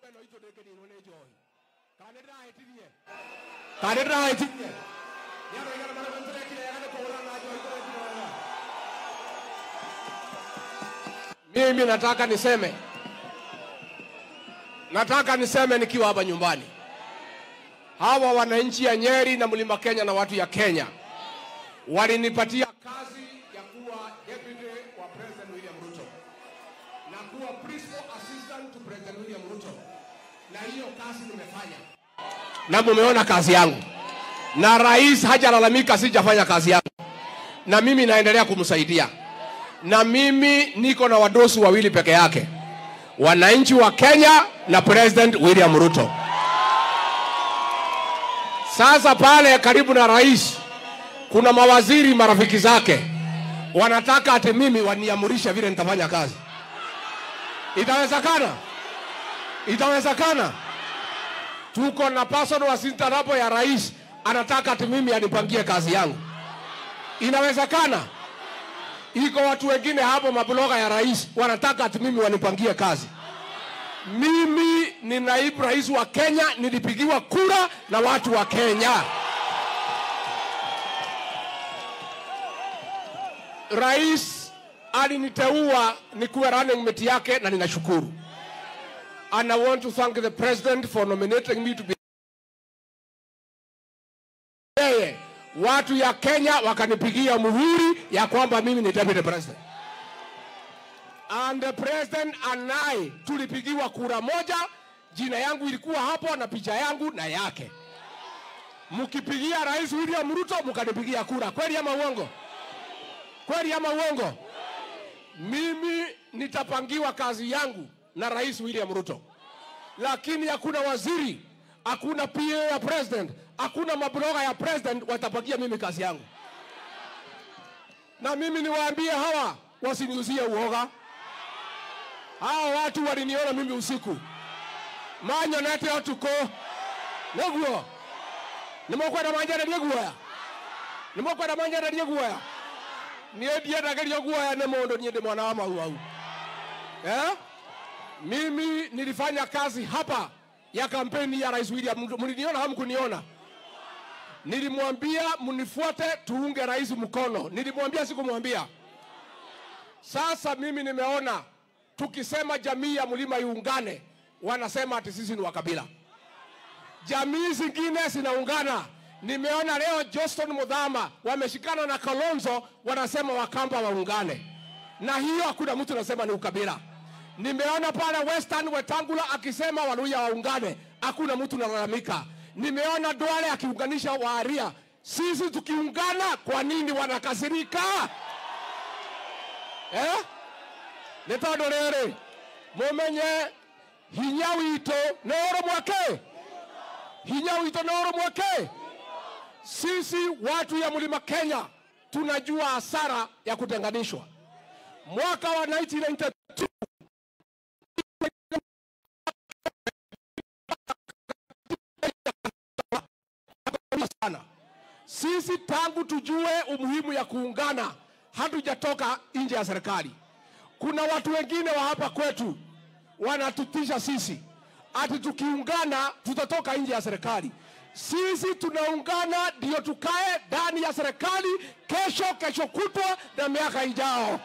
ĩno itũ ndĩkĩninwo nĩ njohi kana nĩ ndĩrahĩtirie kana nĩ ndĩrahĩtirie nĩ andũ aigana marĩa tũrekire wega nĩ kũhũrana na njohi tũrekire wega mimi nataka niseme nataka niseme nikiwa hapa nyumbani hawa wananchi ya Nyeri na Mlima Kenya na watu ya Kenya walinipatia kazi ya kuwa deputy wa President William Ruto na kuwa principal assistant to President William Ruto, na hiyo kazi nimefanya na mumeona kazi yangu, na rais hajalalamika sijafanya kazi yangu, na mimi naendelea kumsaidia, na mimi niko na wadosi wawili peke yake, wananchi wa Kenya na President William Ruto. Sasa pale karibu na rais kuna mawaziri marafiki zake wanataka ati mimi waniamurishe vile nitafanya kazi. Itawezekana? Itawezekana? Tuko na personal assistant hapo ya rais anataka ati mimi anipangie kazi yangu. Inawezekana? Iko watu wengine hapo mabloga ya rais wanataka ati mimi wanipangie kazi. Mimi ni naibu rais wa Kenya, nilipigiwa kura na watu wa Kenya. Rais aliniteua nikuwe running mate yake na ninashukuru. And I want to thank the president for nominating me to be yeye. Watu ya Kenya wakanipigia muhuri ya kwamba mimi ni deputy president. And the president and I tulipigiwa kura moja, jina yangu ilikuwa hapo na picha yangu na yake. Mkipigia Rais William Ruto mkanipigia kura, kweli ama uongo? Kweli ama uongo? Mimi nitapangiwa kazi yangu na Rais William Ruto, lakini hakuna waziri, hakuna PA ya president, hakuna mabloga ya president watapangia mimi kazi yangu. Na mimi niwaambie hawa wasiniuzie uoga. Hawa watu waliniona mimi usiku manyonete otuko niguo nimukwenda manjarerie guoya nimukwenda manjarerie guoya niä ndiendagerio guoya nä må ndå niä ndä mwana wa mau au eh? mimi nilifanya kazi hapa ya kampeni ya rais William Ruto. Mliniona hamkuniona? Nilimwambia mnifuate tuunge rais mkono. Nilimwambia sikumwambia? Sasa mimi nimeona tukisema jamii ya mlima iungane, wanasema ati sisi ni wakabila. Jamii zingine zinaungana. Nimeona leo Johnston Mudhama wameshikana na Kalonzo, wanasema Wakamba waungane, na hiyo hakuna mtu anasema ni ukabila. Nimeona pale Western Wetangula akisema Waluya waungane, hakuna mtu analalamika. Nimeona Duale akiunganisha Waaria. Sisi tukiungana, kwa nini wanakasirika eh? nä tondå rä rä må menye hinya witå nä å rå mwake hinya witå nä å rå mwake sisi watu ya mlima Kenya tunajua hasara ya kutenganishwa. Mwaka wa 1992 sana. Sisi tangu tujue umuhimu ya kuungana hatujatoka nje ya serikali. Kuna watu wengine wa hapa kwetu wanatutisha sisi ati tukiungana tutatoka nje ya serikali. Sisi tunaungana ndio tukae ndani ya serikali kesho, kesho kutwa na miaka ijao.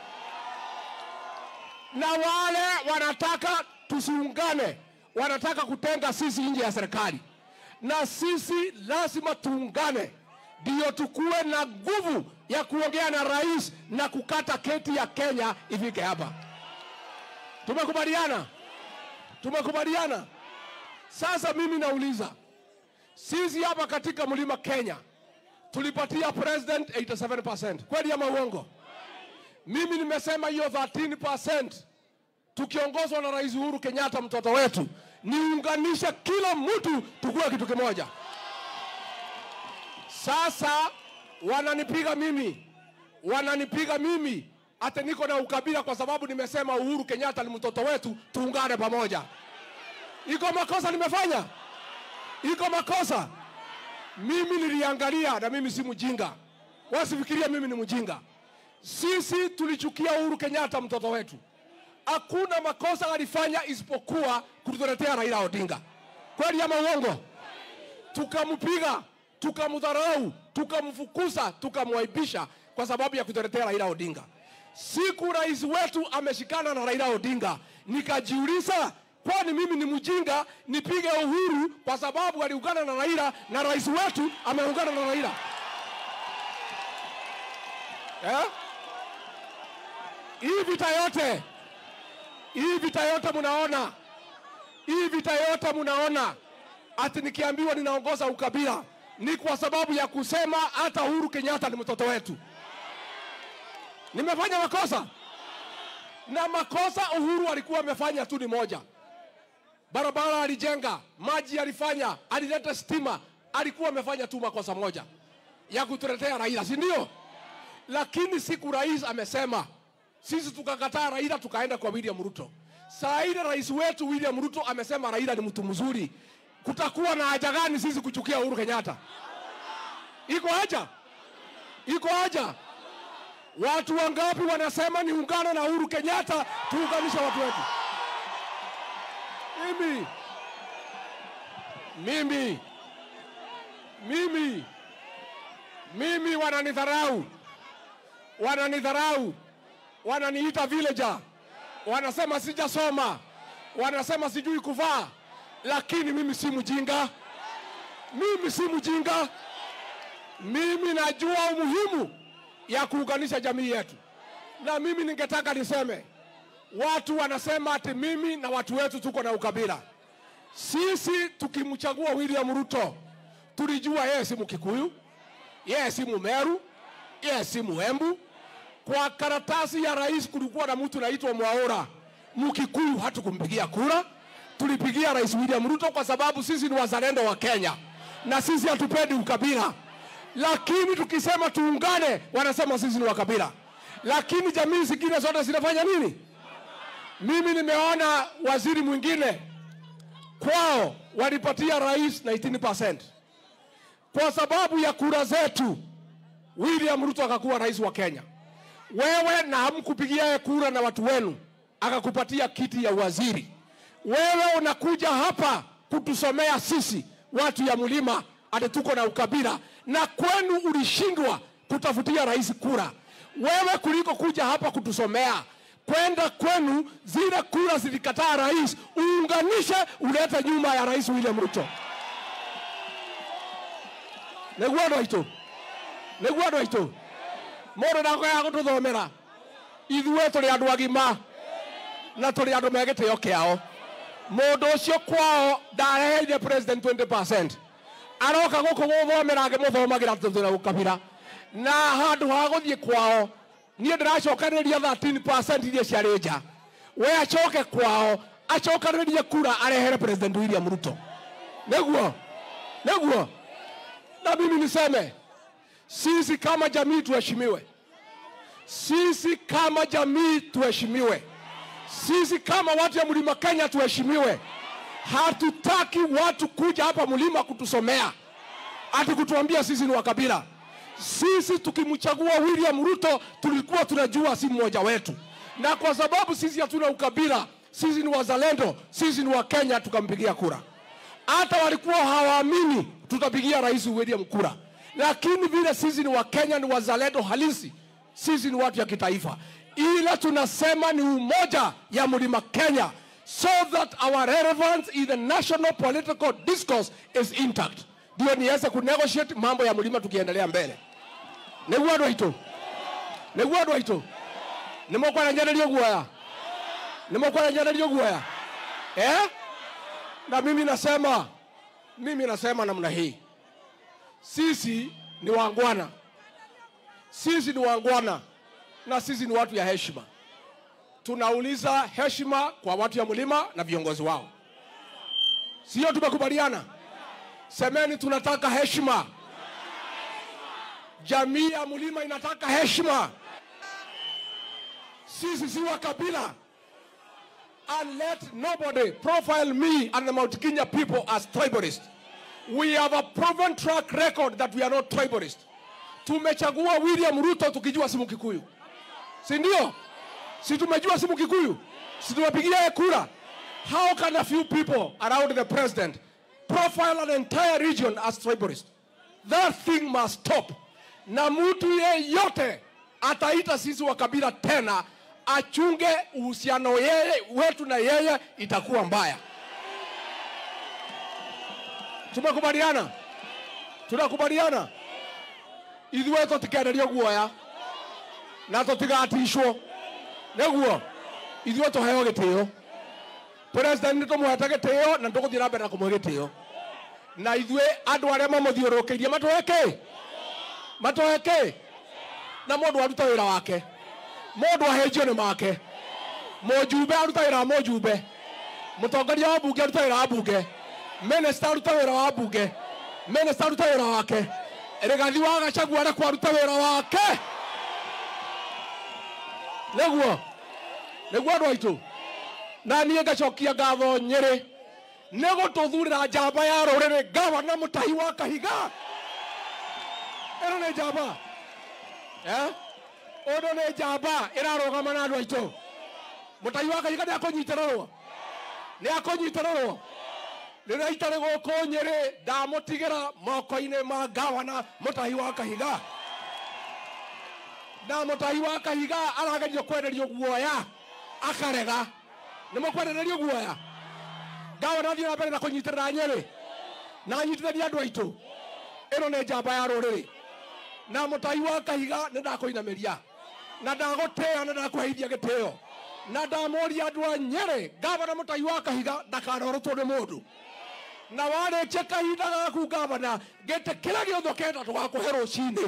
Na wale wanataka tusiungane, wanataka kutenga sisi nje ya serikali, na sisi lazima tuungane ndio tukuwe na nguvu ya kuongea na rais na kukata keti ya Kenya ifike hapa. Tumekubaliana? Tumekubaliana. Sasa mimi nauliza, sisi hapa katika mlima Kenya tulipatia president 87%, kweli ama uongo? Mimi nimesema hiyo 13% tukiongozwa na Rais Uhuru Kenyatta mtoto wetu, niunganishe kila mtu tukuwe kitu kimoja. Sasa wananipiga mimi, wananipiga mimi ate niko na ukabila kwa sababu nimesema Uhuru Kenyatta ni mtoto wetu, tuungane pamoja. Iko makosa nimefanya? Iko makosa? Mimi niliangalia, na mimi si mjinga, wasifikiria mimi ni mjinga. Sisi tulichukia Uhuru Kenyatta mtoto wetu, hakuna makosa alifanya isipokuwa kutuletea Raila Odinga. Kweli ama uongo? Tukampiga, tukamdharau, tukamfukuza, tukamwaibisha kwa sababu ya kutuletea Raila Odinga. Siku rais wetu ameshikana na Raila Odinga, nikajiuliza kwani mimi ni mjinga nipige Uhuru kwa sababu aliungana na Raila na rais wetu ameungana na Raila eh? Hii vita yote hii vita yote mnaona, hii vita yote mnaona, ati nikiambiwa ninaongoza ukabila ni kwa sababu ya kusema hata Uhuru Kenyatta ni mtoto wetu. Nimefanya makosa na makosa Uhuru alikuwa amefanya tu ni moja, barabara alijenga, maji alifanya, alileta stima, alikuwa amefanya tu makosa moja ya kutuletea Raila, si ndio? Lakini siku rais amesema sisi tukakataa Raila tukaenda kwa William Ruto. Saa ile rais wetu William Ruto amesema Raila ni mtu mzuri. Kutakuwa na haja gani sisi kuchukia Uhuru Kenyatta? Iko haja? Iko haja? Watu wangapi wanasema niungane na Uhuru Kenyatta tuunganishe watu wetu? Mimi mimi mimi mimi wananidharau, wananidharau wananiita villager, wanasema sijasoma, wanasema sijui kuvaa, lakini mimi si mjinga, mimi si mjinga. Mimi najua umuhimu ya kuunganisha jamii yetu, na mimi ningetaka niseme, watu wanasema ati mimi na watu wetu tuko na ukabila. Sisi tukimchagua William Ruto tulijua yeye si Mkikuyu, yeye si Mumeru, yeye si Muembu, kwa karatasi ya rais kulikuwa na mtu naitwa Mwaura Mkikuyu, hatukumpigia kura. Tulipigia rais William Ruto kwa sababu sisi ni wazalendo wa Kenya na sisi hatupendi ukabila. Lakini tukisema tuungane, wanasema sisi ni wakabila. Lakini jamii zingine zote zinafanya nini? Mimi nimeona waziri mwingine kwao walipatia rais 19% kwa sababu ya kura zetu, William Ruto akakuwa rais wa Kenya wewe na hamkupigia yeye kura na watu wenu, akakupatia kiti ya waziri. Wewe unakuja hapa kutusomea sisi watu ya mlima ati tuko na ukabila, na kwenu ulishindwa kutafutia rais kura. Wewe kuliko kuja hapa kutusomea, kwenda kwenu, zile kura zilikataa rais, uunganishe, ulete nyuma ya rais William Ruto. Nĩguo andũ aitũ, nĩguo andũ aitũ mũndũ ndakwenda gũtũthomera ithuĩ tũrĩ andũ agima na tũrĩ andũ me gĩtĩo kĩao mũndũ ũcio kwao ndareheire president 20% aroka gũkũ gũthomera ngĩmũthomagĩra tũthĩra gũkabira na handũ ha gũthiĩ kwao niĩ ndĩracokanĩrĩria 13% iria ciarĩ nja we acoke kwao acokanĩrĩrie kura arehere president William Ruto nĩguo nĩguo na mimi niseme sisi kama jamii tuheshimiwe, sisi kama jamii tuheshimiwe, sisi kama watu ya mlima Kenya tuheshimiwe. Hatutaki watu kuja hapa mlima kutusomea ati kutuambia sisi ni wakabila. Sisi tukimchagua William Ruto tulikuwa tunajua si mmoja wetu, na kwa sababu sisi hatuna ukabila, sisi ni wazalendo, sisi ni Wakenya, tukampigia kura. Hata walikuwa hawaamini tutapigia rais William kura lakini vile sisi ni Wakenya, ni wazalendo halisi, sisi ni watu ya kitaifa, ila tunasema ni umoja ya mlima Kenya, so that our relevance in the national political discourse is intact, ndio niweze kunegotiate mambo ya mlima tukiendelea mbele. nĩguo andũ aitũ nĩguo andũ aitũ nĩ mũkwaranyanĩrio guoya nĩ mũkwaranyanĩrio guoya eh? na mimi nasema mimi nasema namna hii sisi ni wangwana, sisi ni wangwana na sisi ni watu ya heshima. Tunauliza heshima kwa watu ya mlima na viongozi wao, sio? Tumekubaliana? Semeni tunataka heshima. Jamii ya mlima inataka heshima. Sisi si wa kabila. And let nobody profile me and the Mount Kenya people as tribalist. We have a proven track record that we are not tribalist. Tumechagua William Ruto tukijua si Mkikuyu, si ndio? Si tumejua si Mkikuyu, situwapigie kura how can a few people around the president profile an entire region as tribalist that thing must stop na mtu yeyote ataita sisi wa kabila tena achunge uhusiano yeye wetu na yeye itakuwa mbaya tumekubaliana tunakubaliana ithuĩ tũtikenderio guoya na tũtigatishwo nĩguo ithuĩ tũheo gĩtĩo president nĩ tũmũhete gĩtĩo na tũgũthiĩ na mbere na kũmũhe gĩtĩo na ithuĩ andũ arĩa mamũthiũrũrũkĩirie matũhe kĩ matũhe kĩ na mũndũ aruta wĩra wake mũndũ ahĩnjio nĩ make mũjumbe aruta wĩra wa mũjumbe mũtongoria wa mbunge aruta wĩra wa mbunge minista aruta wĩra wa mbunge minista aruta wĩra wake rigathi wa gacagua arekwo aruta wĩra wake nĩguo nĩguo andũ aitũ na niĩ ngacokia ngatho nyĩrĩ nĩ gũtũthurĩra njamba ya rũrĩrĩ gavana mũtahi wa kahiga ĩno nĩ njamba eh? ũndũ nĩ njamba ĩrarũgama na andũ aitũ mũtahi wa kahiga nĩ akũnyitĩrĩrwo nĩ akũnyitĩrĩrwo rĩrĩa itarĩ gũkũ nyĩrĩ ndamũtigĩra moko-inĩ ma gavana mũtahi wa kahiga na mũtahi wa kahiga aragerio kwenderio guoya akarega nĩ mũkwendererio guoya gavana thiĩ na mbere na kũnyitĩrĩra nyĩrĩ na anyitithania andũ aitũ ĩno nĩ njamba ya rũrĩrĩ na mũtahi wa kahiga nĩ ndakũinamĩria na ndagũtĩya na ndakũheithia gĩtĩyo na ndamũria andũ a nyĩrĩ gavana mũtahi wa kahiga ndakanarũtwo nĩ mũndũ na warĩkia kahinda gaku gavana gĩtĩ kĩrĩa gĩothe kenda tũgakũhe rũcinĩ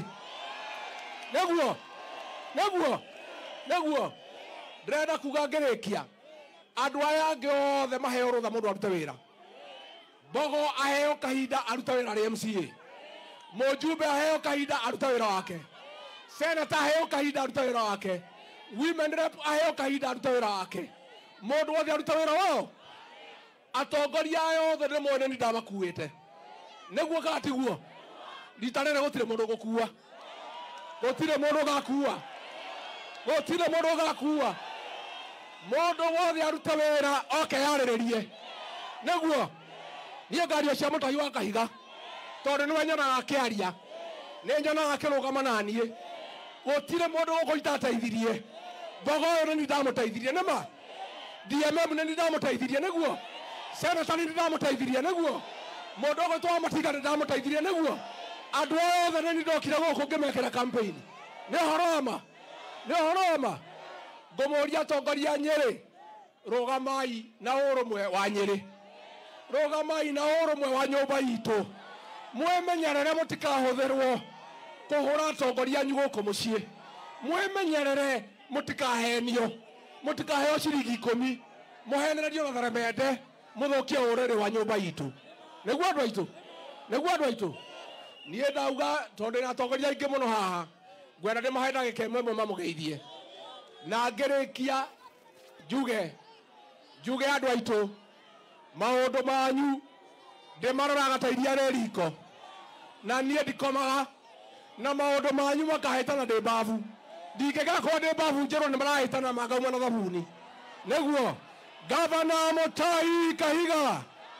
nĩguo nĩguo nĩguo ndĩrenda kuga ngĩrĩkia andũ aya angĩ othe maheo rũtha mũndũ arute wĩra mbogo aheo kahinda arute wĩra rĩ mca mũjumbe aheo kahinda arute wĩra wake senata aheo kahinda arute wĩra wake women rep aheo kahinda arute wĩra wake mũndũ wothe arute wĩra wao atongoria aya othe nĩ mwene nĩ ndamakuĩte nĩguo kana tiguo rita rĩrĩ gũtirĩ mũndũ gũkua gũtirĩ mũndũ gakua gũtirĩ mũndũ gakua mũndũ wothe arute wĩra oke yarĩrĩrie nĩguo niĩ ngaria cia mũtahi wa kahiga tondũ nĩwe nyonaga akĩaria nĩ nyonaga akĩrũgama na niĩ gũtirĩ mũndũ gũkũ itateithirie mbogo ũyũ nĩ ndamũteithirie nĩma dmm nĩ ndamũteithirie nĩguo senata nĩ ndamũteithirie nĩguo mũndũ ũgũ twa matinga nĩ ndamũteithirie nĩguo andũ othe nĩ ndokire gũkũ ngĩmekĩra campaign nĩ ũhoro wa ma nĩ ũhoro wa ma ngũmũria atongoria nyĩrĩ rũgamai na ũrũmwe wa nyĩrĩ rũgamai na ũrũmwe wa nyũmba itũ mwĩmenyerere mũtikahũthĩrwo kũhũra atongoria anyu gũkũ mũciĩ mwĩmenyerere mũtikahenio mũtikaheo ciringi ikũmi mũhenererio na theremende mũthũkie ũrĩrĩ wa nyũmba itũ nĩguo andũ aitũ nĩguo andũ aitũ niĩ ndauga tondũ na atongoria aingĩ mũno haha ngwenda ndĩmahe ndagĩka ĩmwe ĩmwe mamũgeithie na ngĩrĩkia njuge njuge andũ aitũ maũndũ manyu ndĩmaroraga ta iria rĩ riko na niĩ ndikomaga na maũndũ manyu makahĩtana ndĩ mbabu ndingĩgera korwo ndĩ mbabu njerwo nĩ marahĩtana mangauma na thabuni nĩguo gavana mũtai kahiga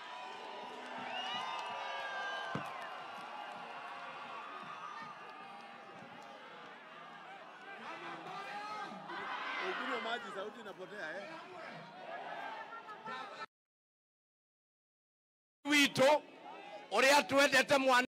Ukunywa maji sauti inapotea eh? witũ ũrĩa twendete mwana